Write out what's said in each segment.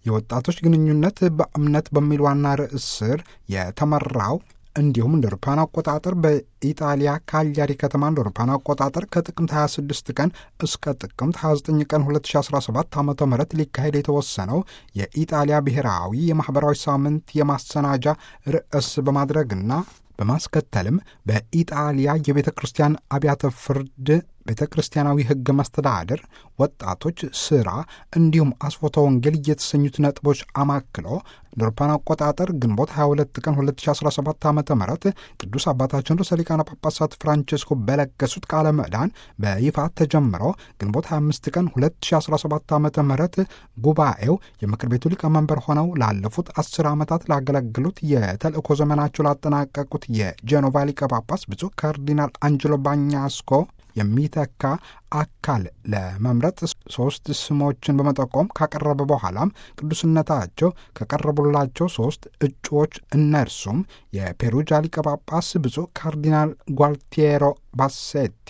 የወጣቶች ግንኙነት በእምነት በሚል ዋና ርዕስ ስር የተመራው እንዲሁም እንደ አውሮፓውያን አቆጣጠር በኢጣሊያ ካሊያሪ ከተማ እንደ አውሮፓውያን አቆጣጠር ከጥቅምት 26 ቀን እስከ ጥቅምት 29 ቀን 2017 ዓ ም ሊካሄድ የተወሰነው የኢጣሊያ ብሔራዊ የማኅበራዊ ሳምንት የማሰናጃ ርዕስ በማድረግና በማስከተልም በኢጣሊያ የቤተ ክርስቲያን አብያተ ፍርድ ቤተ ክርስቲያናዊ ሕግ መስተዳድር፣ ወጣቶች፣ ሥራ እንዲሁም አስፎተ ወንጌል የተሰኙት ነጥቦች አማክሎ ለአውሮፓውያን አቆጣጠር ግንቦት 22 ቀን 2017 ዓ ም ቅዱስ አባታችን ርዕሰ ሊቃነ ጳጳሳት ፍራንቼስኮ በለገሱት ቃለ ምዕዳን በይፋ ተጀምሮ ግንቦት 25 ቀን 2017 ዓ ም ጉባኤው የምክር ቤቱ ሊቀመንበር ሆነው ላለፉት አስር ዓመታት ላገለግሉት የተልእኮ ዘመናቸው ላጠናቀቁት የጄኖቫ ሊቀ ጳጳስ ብፁዕ ካርዲናል አንጀሎ ባኛስኮ የሚተካ አካል ለመምረጥ ሶስት ስሞችን በመጠቆም ካቀረበ በኋላም ቅዱስነታቸው ከቀረቡላቸው ሶስት እጩዎች እነርሱም የፔሩጃ ሊቀ ጳጳስ ብፁዕ ካርዲናል ጓልቲየሮ ባሴቲ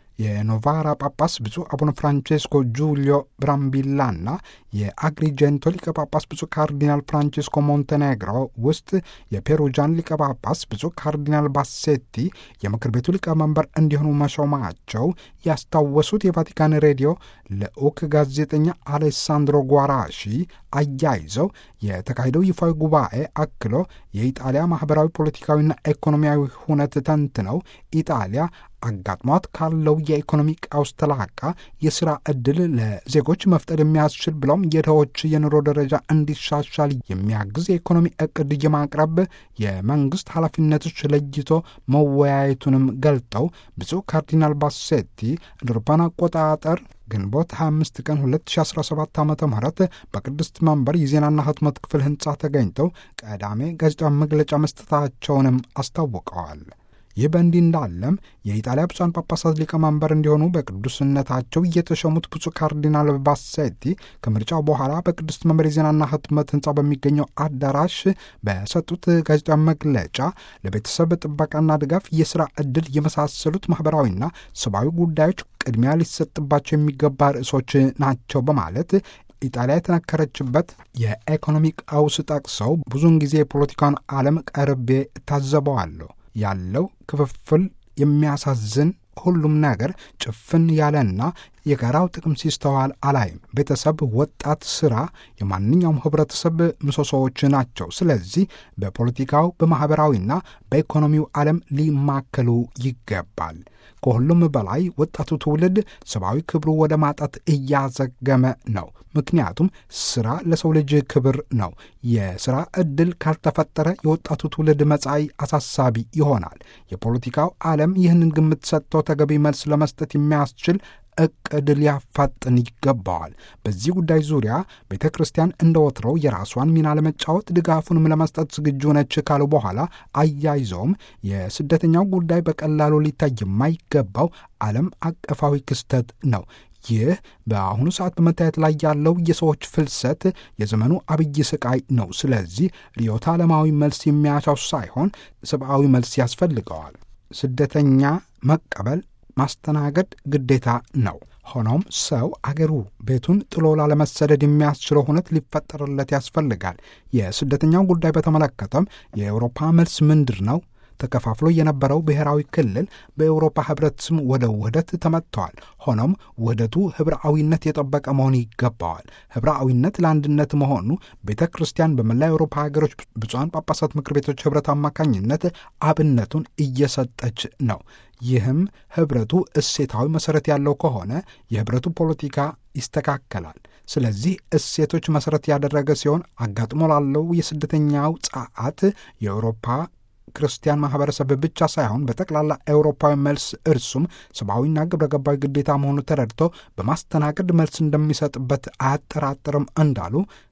የኖቫራ ጳጳስ ብፁዕ አቡነ ፍራንቼስኮ ጁሊዮ ብራምቢላና የአግሪጀንቶ ሊቀ ጳጳስ ብፁዕ ካርዲናል ፍራንቼስኮ ሞንቴኔግሮ ውስጥ የፔሩጃን ሊቀ ጳጳስ ብፁዕ ካርዲናል ባሴቲ የምክር ቤቱ ሊቀመንበር እንዲሆኑ መሾማቸው ያስታወሱት የቫቲካን ሬዲዮ ልዑክ ጋዜጠኛ አሌሳንድሮ ጓራሺ አያይዘው የተካሄደው ይፋዊ ጉባኤ አክሎ የኢጣሊያ ማኅበራዊ ፖለቲካዊና ኢኮኖሚያዊ ሁነት ተንትነው ኢጣሊያ አጋጥሟት ካለው የኢኮኖሚ ቀውስ ተላቃ የሥራ ዕድል ለዜጎች መፍጠር የሚያስችል ብለውም የድሆች የኑሮ ደረጃ እንዲሻሻል የሚያግዝ የኢኮኖሚ ዕቅድ የማቅረብ የመንግሥት ኃላፊነቶች ለይቶ መወያየቱንም ገልጠው ብፁዕ ካርዲናል ባሴቲ ለአውሮፓውያን አቆጣጠር ግንቦት 25 ቀን 2017 ዓ ም በቅድስት መንበር የዜናና ህትመት ክፍል ሕንፃ ተገኝተው ቀዳሜ ጋዜጣዊ መግለጫ መስጠታቸውንም አስታውቀዋል። ይህ በእንዲህ እንዳለም የኢጣሊያ ብፁዓን ጳጳሳት ሊቀመንበር እንዲሆኑ በቅዱስነታቸው እየተሾሙት ብፁዕ ካርዲናል ባሴቲ ከምርጫው በኋላ በቅድስት መንበር የዜናና ህትመት ህንፃ በሚገኘው አዳራሽ በሰጡት ጋዜጣዊ መግለጫ ለቤተሰብ ጥበቃና ድጋፍ፣ የሥራ ዕድል የመሳሰሉት ማኅበራዊና ሰብአዊ ጉዳዮች ቅድሚያ ሊሰጥባቸው የሚገባ ርዕሶች ናቸው በማለት ኢጣሊያ የተነከረችበት የኢኮኖሚ ቀውስ ጠቅሰው ብዙውን ጊዜ የፖለቲካውን ዓለም ቀርቤ እታዘበዋለሁ ያለው ክፍፍል የሚያሳዝን ሁሉም ነገር ጭፍን ያለና የጋራው ጥቅም ሲስተዋል አላይም። ቤተሰብ፣ ወጣት፣ ሥራ የማንኛውም ኅብረተሰብ ምሰሶዎች ናቸው። ስለዚህ በፖለቲካው በማኅበራዊና በኢኮኖሚው ዓለም ሊማከሉ ይገባል። ከሁሉም በላይ ወጣቱ ትውልድ ሰብአዊ ክብሩ ወደ ማጣት እያዘገመ ነው። ምክንያቱም ሥራ ለሰው ልጅ ክብር ነው። የሥራ ዕድል ካልተፈጠረ የወጣቱ ትውልድ መጻኢ አሳሳቢ ይሆናል። የፖለቲካው ዓለም ይህንን ግምት ሰጥቶ ተገቢ መልስ ለመስጠት የሚያስችል እቅድ ሊያፋጥን ይገባዋል። በዚህ ጉዳይ ዙሪያ ቤተ ክርስቲያን እንደ ወትሮው የራሷን ሚና ለመጫወት ድጋፉንም ለመስጠት ዝግጁ ነች ካሉ በኋላ አያይዘውም የስደተኛው ጉዳይ በቀላሉ ሊታይ የማይገባው ዓለም አቀፋዊ ክስተት ነው። ይህ በአሁኑ ሰዓት በመታየት ላይ ያለው የሰዎች ፍልሰት የዘመኑ አብይ ስቃይ ነው። ስለዚህ ርዕዮተ ዓለማዊ መልስ የሚያሻው ሳይሆን ሰብአዊ መልስ ያስፈልገዋል። ስደተኛ መቀበል ማስተናገድ ግዴታ ነው። ሆኖም ሰው አገሩ ቤቱን ጥሎ ላለመሰደድ የሚያስችለው ሁነት ሊፈጠርለት ያስፈልጋል። የስደተኛው ጉዳይ በተመለከተም የአውሮፓ መልስ ምንድር ነው? ተከፋፍሎ የነበረው ብሔራዊ ክልል በአውሮፓ ሕብረት ስም ወደ ውህደት ተመጥተዋል። ሆኖም ውህደቱ ኅብረአዊነት የጠበቀ መሆን ይገባዋል። ኅብረአዊነት ለአንድነት መሆኑ ቤተ ክርስቲያን በመላ የአውሮፓ ሀገሮች ብፁዓን ጳጳሳት ምክር ቤቶች ኅብረት አማካኝነት አብነቱን እየሰጠች ነው። ይህም ኅብረቱ እሴታዊ መሠረት ያለው ከሆነ የኅብረቱ ፖለቲካ ይስተካከላል። ስለዚህ እሴቶች መሠረት ያደረገ ሲሆን አጋጥሞ ላለው የስደተኛው ጸዓት የአውሮፓ ክርስቲያን ማህበረሰብ ብቻ ሳይሆን በጠቅላላ ኤውሮፓዊ መልስ እርሱም ሰብአዊና ግብረ ገባዊ ግዴታ መሆኑ ተረድቶ በማስተናገድ መልስ እንደሚሰጥበት አያጠራጥርም እንዳሉ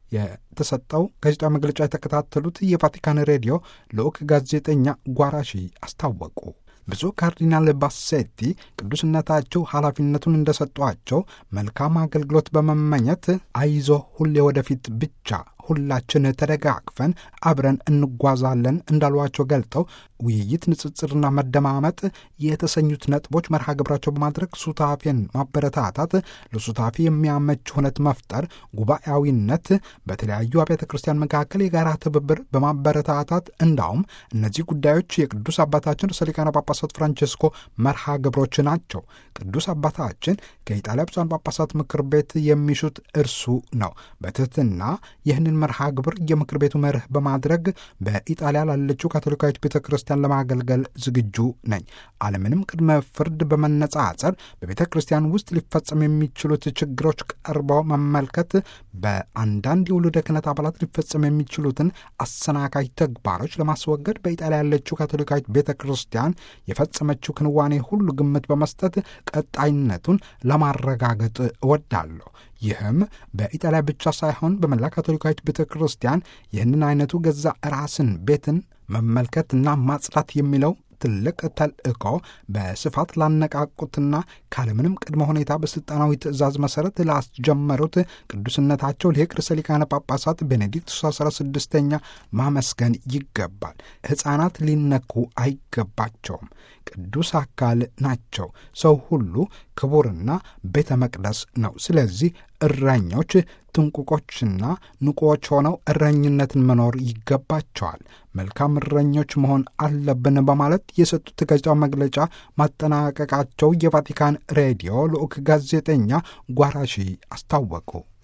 የተሰጠው ጋዜጣዊ መግለጫ የተከታተሉት የቫቲካን ሬዲዮ ልዑክ ጋዜጠኛ ጓራሺ አስታወቁ። ብፁዕ ካርዲናል ባሴቲ ቅዱስነታቸው ኃላፊነቱን እንደሰጧቸው መልካም አገልግሎት በመመኘት አይዞ ሁሌ ወደፊት ብቻ ሁላችን ተደጋግፈን አብረን እንጓዛለን እንዳሏቸው ገልጠው ውይይት፣ ንጽጽርና መደማመጥ የተሰኙት ነጥቦች መርሃ ግብራቸው በማድረግ ሱታፌን ማበረታታት፣ ለሱታፌ የሚያመች ሁነት መፍጠር፣ ጉባኤያዊነት፣ በተለያዩ አብያተ ክርስቲያን መካከል የጋራ ትብብር በማበረታታት እንዳውም እነዚህ ጉዳዮች የቅዱስ አባታችን ርዕሰ ሊቃነ ጳጳሳት ፍራንቼስኮ መርሃ ግብሮች ናቸው። ቅዱስ አባታችን ከኢጣሊያ ብፁዓን ጳጳሳት ምክር ቤት የሚሹት እርሱ ነው። በትህትና ይህንን መርሃ ግብር የምክር ቤቱ መርህ በማድረግ በኢጣሊያ ላለችው ካቶሊካዊት ቤተ ክርስቲያን ለማገልገል ዝግጁ ነኝ። አለምንም ቅድመ ፍርድ በመነጻጸር በቤተ ክርስቲያን ውስጥ ሊፈጸም የሚችሉት ችግሮች ቀርበው መመልከት፣ በአንዳንድ የውሉደ ክህነት አባላት ሊፈጸም የሚችሉትን አሰናካይ ተግባሮች ለማስወገድ በኢጣሊያ ያለችው ካቶሊካዊት ቤተ ክርስቲያን የፈጸመችው ክንዋኔ ሁሉ ግምት በመስጠት ቀጣይነቱን ለማረጋገጥ እወዳለሁ። ይህም በኢጣሊያ ብቻ ሳይሆን በመላ ካቶሊካዊት ቤተ ክርስቲያን ይህንን አይነቱ ገዛ ራስን ቤትን መመልከትና ማጽዳት የሚለው ትልቅ ተልእኮ በስፋት ላነቃቁትና ካለምንም ቅድመ ሁኔታ በሥልጣናዊ ትእዛዝ መሠረት ላስጀመሩት ቅዱስነታቸው ሊቅ ርዕሰ ሊቃነ ጳጳሳት ቤኔዲክቱስ አስራ ስድስተኛ ማመስገን ይገባል። ሕፃናት ሊነኩ አይገባቸውም። ቅዱስ አካል ናቸው። ሰው ሁሉ ክቡርና ቤተ መቅደስ ነው። ስለዚህ እረኞች ጥንቁቆችና ንቁዎች ሆነው እረኝነትን መኖር ይገባቸዋል። መልካም እረኞች መሆን አለብን በማለት የሰጡት ጋዜጣዊ መግለጫ ማጠናቀቃቸው የቫቲካን ሬዲዮ ልዑክ ጋዜጠኛ ጓራሺ አስታወቁ።